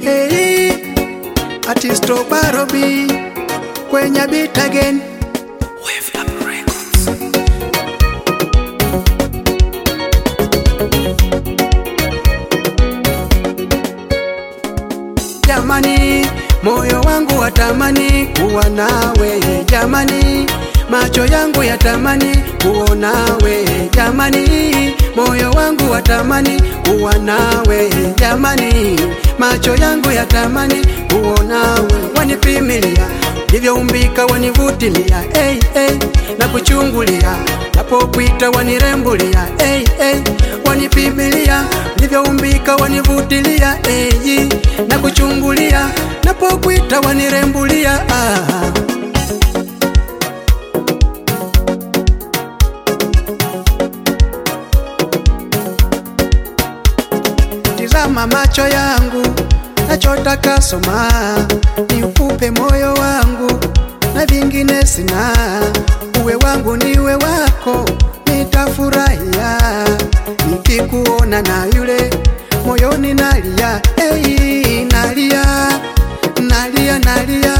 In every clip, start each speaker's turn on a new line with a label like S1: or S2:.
S1: hey, Artisto Barobi kwenye beat again Jamani, moyo wangu watamani kuwa nawe jamani, macho yangu yatamani kuona we jamani, moyo wangu watamani kuwa nawe jamani, macho yangu yatamani kuona we, wanipimilia ndivyoumbika, wanivutilia hey, hey, na kuchungulia napokwita wanirembulia hey, hey, wanipimilia ndivyoumbika, wanivutilia hey, na kuchungulia napokwita wanirembulia ah. Tizama macho yangu nachotaka soma, niupe moyo wangu na vingine sina, uwe wangu niwe wako, nitafurahia nikikuona na yule moyoni nalia, hey, nalia nalia nalia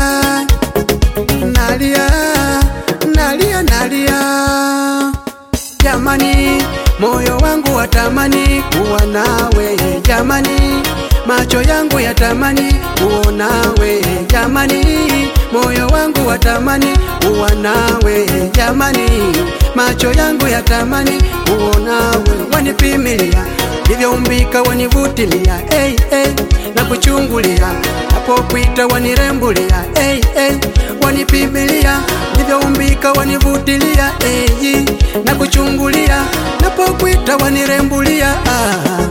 S1: nalia nalia nalia jamani, moyo wangu watamani kuwa nawe jamani, macho yangu yatamani kuona we jamani, moyo wangu watamani kuwa nawe jamani, macho yangu yatamani kuona we, wanipimilia ndivyoumbika, wanivutilia hey, hey, na kuchungulia napokwita wanirembulia hey, hey, wanipimilia ndivyoumbika, wanivutilia hey, na kuchungulia napokwita wanirembulia ah.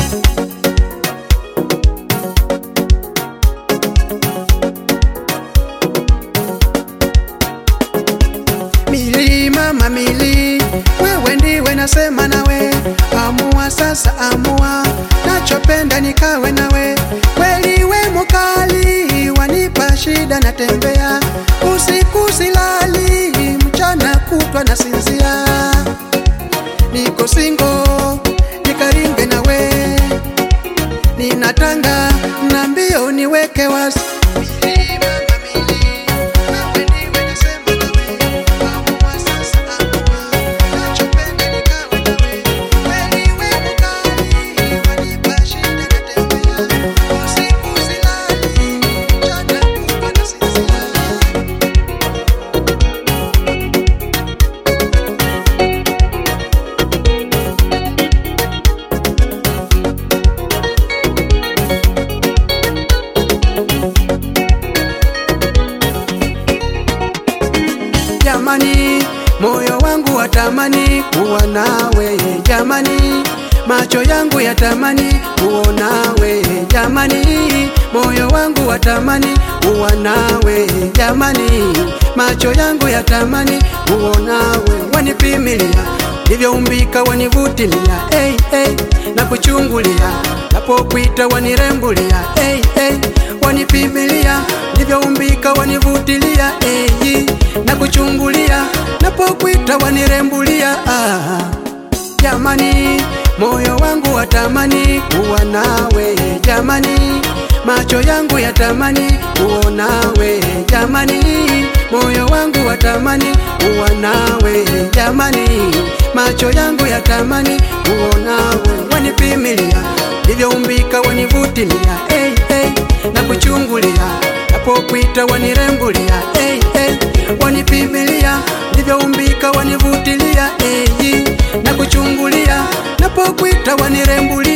S1: Milima mamili, wewe ndiwe nasema nawe, amua sasa, amua, nachopenda nikawe nawe, kweli we mukali, wanipa shida, natembea usiku silali, mchana kutwa nasinzia, niko singo, nikaringe nawe, ninatanga na mbio niweke wasi Milima mamili, wewe ndiwe nasema nawe, amua sasa, amua, nachopenda nikawe nawe, kweli we mukali, wanipa shida, natembea usiku silali, mchana kutwa nasinzia jamani, moyo wangu watamani kuwa nawe jamani, macho yangu yatamani kuona we jamani, moyo wangu watamani kuwa nawe jamani, macho yangu yatamani kuona we, wanipimilia ndivyoumbika, wanivutilia hey, hey, na kuchungulia napokwita wanirembulia hey, hey, wanipimilia ndivyoumbika, wanivutilia hey, na kuchungulia napokwita wanirembulia ah. Jamani, moyo wangu watamani kuwa nawe jamani, macho yangu yatamani kuona we jamani, moyo wangu watamani kuwa nawe jamani, macho yangu yatamani kuona we, wanipimilia ndivyoumbika, wanivutilia hey, hey, na kuchungulia napokwita wanirembulia hey, hey, wanipimilia ndivyoumbika, wanivutilia hey, na kuchungulia napokwita wanirembulia